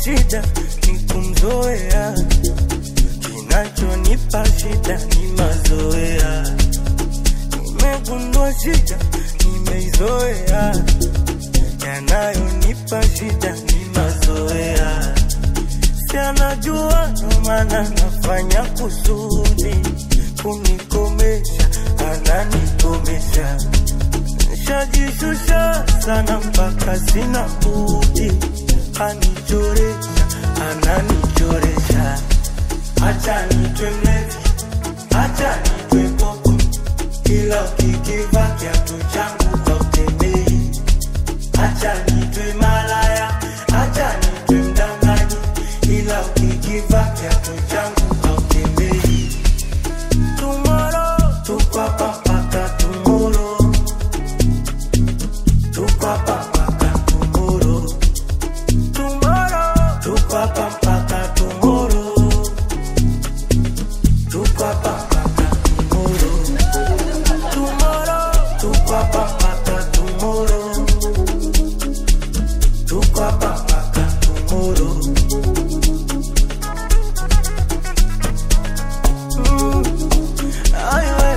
shida ni kumzoea, kinachonipa shida ni mazoea. Nimegundua shida nimeizoea, yanayonipa shida ni mazoea. Si anajua ndo maana nafanya kusudi kunikomesha, ananikomesha. Nishajishusha sana mpaka sina budi, anichoresha, ananichoresha. Acha nitwe mlevi, acha nitwe popo, ila ukikiva kiatu changu hautembei. Acha nitwe malaya, acha nitwe mdanganyi, ila ukikiva kiatu changu hautembei. Tomorrow, tuko hapa mpaka tomorrow. Tuko hapa mpaka tomorrow. Tomorrow, tuko hapa mpaka tomorrow. Tuko hapa mpaka tomorrow. Tomorrow, tuko hapa mpaka tomorrow. Tuko hapa mpaka tomorrow. Mm, ay, we.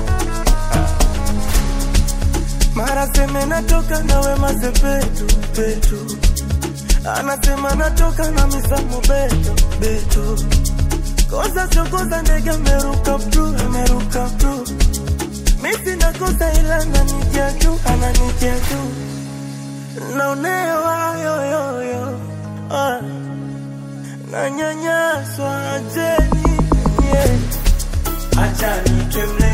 Mara seme natoka na wema sepetu petu, anasema natoka na misamo beto beto, kosa sio kosa, ndege ameruka pru ameruka pru, misi nakosa ila ananitia juu ananitia juu, naonewa yoyoyo ah, nanyanyaswa jeni yeah. Acha nitwe mle